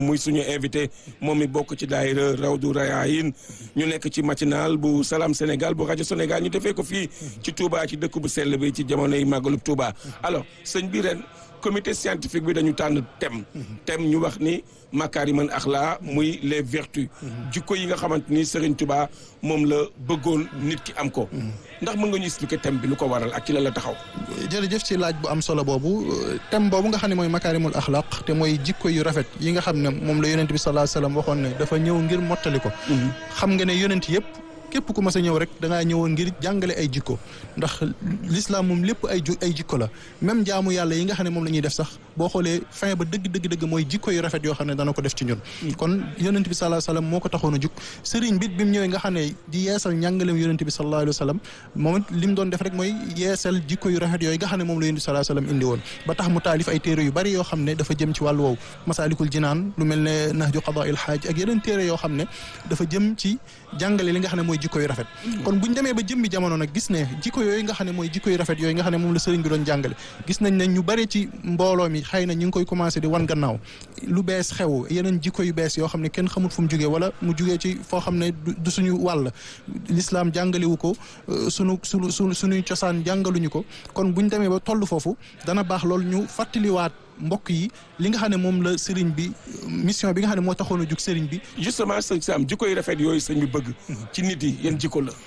muy suñu invité moom mi bokk ci daayira Rawdu Rayaahin ñu nekk ci matinal bu Salam Sénégal bu rajo Sénégal ñu defee ko fii ci Touba ci dëkk bu sell bi ci jamonoy màggalub Touba alors sëñ bi ren comité scientifique bi dañu tànn thème thème ñu wax ni makaarimal axlaa muy les vertus jikko yi nga xamante ni Serigne Touba moom la bëggoon nit ki am ko ndax mën nga ñu expliquer thème bi lu ko waral ak ci la la taxaw jërëjëf ci laaj bu am solo boobu thème boobu nga xam ne mooy makaarimul axlaq te mooy jikko yu rafet yi nga xam ne moom la yonent bi sallallahu alayhi wasallam waxoon ne dafa ñëw ngir mottali ko xam nga ne yonent yëpp képp ku mas a ñëw rek da ngaa ñëwoon ngir jàngale ay jikko ndax l'islam moom lépp ay ju ay jikko la même jaamu yàlla yi nga xam ne moom la ñuy def sax boo xoolee fin ba dëgg dëgg dëgg mooy jikko yu rafet yoo xam ne dana ko def ci ñun kon yonent bi sallallahu alayhi wasallam moo ko taxoon a jug sëriñ bit bi mu ñëwee nga xam ne di yeesal njàngaleem yonent bi sallallahu alayhi wasallam moom it li mu doon def rek mooy yeesal jikko yu rafet yooyu nga xam ne moom la yonent bi sallallahu alayhi wasallam indi woon ba tax mu taalif ay téere yu bari yoo xam ne dafa jëm ci wàllu woowu masaalikul jinaan lu mel ne nahju qadaa'il haaj ak yeneen téere yoo xam ne dafa jëm ci jàngale li nga xam ne mooy jikko yu rafet kon buñ demee ba jëmmi jamono nag gis ne jikko yooyu nga xam ne mooy jikko yu rafet yooyu nga xam ne moom la sëriñ bi doon jàngale gis nañ ne ñu bari ci mbooloo mi xëy na ñu ngi koy commencé di wan gannaaw lu bees xew yeneen jikko yu bees yoo xam ne kenn xamul fu mu jugee wala mu jugee ci foo xam ne du suñu wàll l'islam jàngalewu ko sunu sunu sunu suñuy cosaan jàngaluñu ko kon buñ demee ba toll foofu dana baax loolu ñu fàttaliwaat mbokk yi li nga xam ne moom la sëriñ bi mission bi nga xam ne moo taxoon a jug sëriñ bi justement sëñ Sam jikko yu rafet yooyu sëñ bi bëgg ci nit yi yan jikko la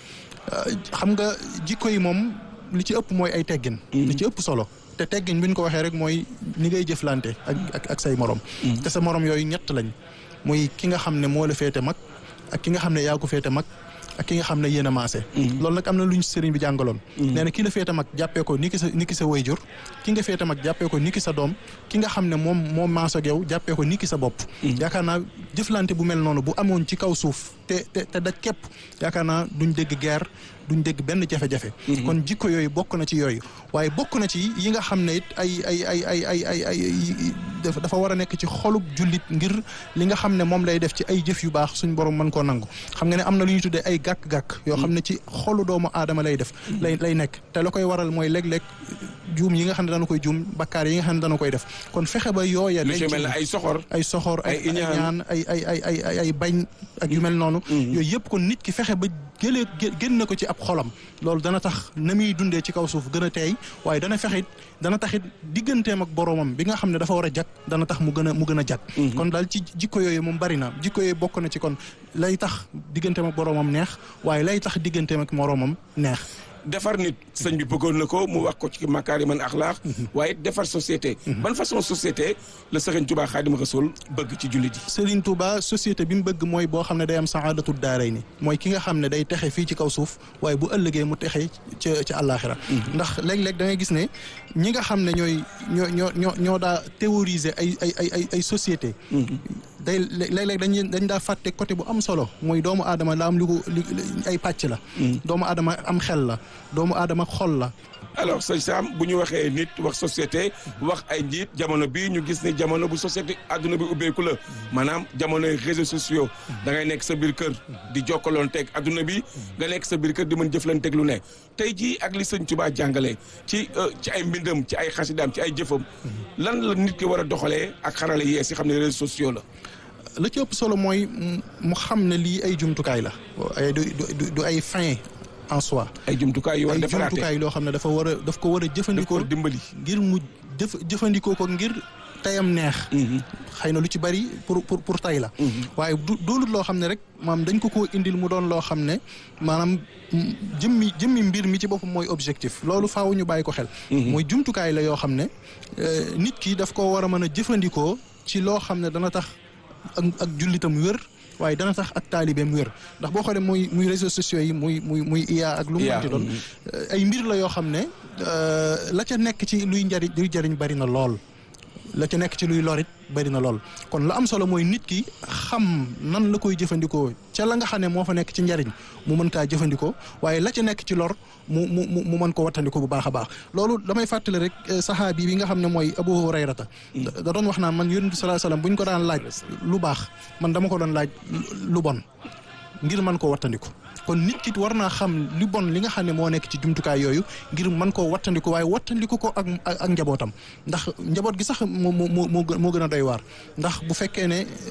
xam nga jikko yi moom li ci ëpp mooy ay teggin li ci ëpp solo te teggin bi ñu ko waxee rek mooy ni ngay jëflante ak ak ak say morom te sa morom yooyu ñett lañ muy ki nga xam ne moo la féete mag ak ki nga xam ne yaa ko féete mag ak ki nga xam ne yéen a maase loolu nag am na lu ñu sëriñ bi jàngaloon nee na ki la féete mag jàppee ko ni ki sa ni ki sa wayjur ki nga féete mag jàppee ko ni ki sa doom ki nga xam ne moom moom maase ak yow jàppee ko ni ki sa bopp yaakaar naa jëflante bu mel noonu bu amoon ci kaw suuf te te te daj képp yaakaar naa duñ dégg guerre duñ dégg benn jafe-jafe kon jikko yooyu bokk na ci yooyu waaye bokk na ci yi nga xam ne it ay ay ay ay ay ay ay dafa war a nekk ci xolub jullit ngir li nga xam ne moom lay def ci ay jëf yu baax suñ borom mën koo nangu xam nga ne am na lu ñuy tuddee ay gàkk-gàkk yoo xam ne ci xolu doomu aadama lay def lay lay nekk te la koy waral mooy léeg-léeg juum yi nga xam ne dana koy juum bakkaar yi nga xam ne dana koy def kon fexe ba yooya lu ci mel ne ay soxor ay soxor ay ñaan ay ay ay ay ay ay bañ ak yu mel noonu yooyu yëpp kon nit ki fexe ba jëlee génn na ko ci ab xolam loolu dana tax na muy dundee ci kaw suuf gën a teey waaye dana fexit dana taxit digganteem ak boroomam bi nga xam ne dafa war a jag dana tax mu gën a mu gën a jag kon daal ci jikko yooyu moom bari na jikko yooyu bokk na ci kon lay tax digganteem ak boroomam neex waaye lay tax digganteem ak moroomam neex defar nit sëñ bi bëggoon na ko mu wax ko ci makaariman axlaax waaye defar société ban façon société la Serigne Touba Xaadimu Rasuul bëgg ci jullit yi Serigne Touba société bi mu bëgg mooy boo xam ne day am saadatu daaray ni mooy ki nga xam ne day texe fii ci kaw suuf waaye bu ëllëgee mu texe ca ca àllaaxira ndax léeg-léeg da ngay gis ne ñi nga xam ne ñooy ñoo ñoo ñoo ñoo daa théoriser ay ay ay ay ay société day léeg-léeg dañ dañ daa fàtte côté bu am solo mooy doomu aadama la am li ko li ay pàcc la doomu aadama am xel la doomu aadama xol la alors sëñ Sam bu ñu waxee nit wax société wax ay njiit jamono bii ñu gis ne jamono bu société àdduna bi ubbeeku la maanaam jamonoy réseaux sociaux da ngay nekk sa biir kër di jokkaloon teg àdduna bi nga nekk sa biir kër di mën jëflanteeg lu ne tey jii ak li sëñ Tuubaa jàngale ci ci ay mbindam ci ay xasidaam ci ay jëfam lan la nit ki war a doxalee ak xarale yees yi xam ne réseaux sociaux la la ci ëpp solo mooy mu xam ne lii ay jumtukaay la ay du du ay fin en soi. ay jumtukaay yu war a defaraate ay jumtukaay loo xam ne dafa war a daf ko war a jëfandikoo dimbali ngir mu jëf jëfandikoo ko ngir tayam neex. xëy na lu ci bari pour pour pour tay la. waaye du doolut loo xam ne rek maam dañ ko koo indil mu doon loo xam ne maanaam jëmmi jëmmi mbir mi ci boppam mooy objectif loolu faaw ñu bàyyi ko xel. mooy jumtukaay la yoo xam ne nit ki daf koo war a mën a jëfandikoo ci loo xam ne dana tax ak ak jullitam wér. waaye dana tax ak taalibeem wér ndax boo xoolee muy muy réseaux sociaux yi muy muy muy IA ak lu mu mënti doon ay mbir la yoo xam ne la ca nekk ci luy njariñ luy jariñ bari na lool la ca nekk ci luy lorit bari na lool kon la am solo mooy nit ki xam nan la koy jëfandikoo ca la nga xam ne moo fa nekk ci njariñ mu mën kaa jëfandikoo waaye la ca nekk ci lor mu mu mu mën ko wattandiko bu baax a baax loolu damay fàttali rek saxaabi bi nga xam ne mooy Abu Hurayrata da doon wax naan man yonent bi sallallahu alayhi wasallam bu ñu ko daan laaj lu baax man dama ko doon laaj lu bon ngir mën koo wattandiku kon nit ki war naa xam li bon li nga xam ne moo nekk ci jumtukaay yooyu ngir mën koo wattandiku waaye wattandiku ko ak ak njabootam ndax njaboot gi sax moo moo moo moo gën a doy waar ndax bu fekkee ne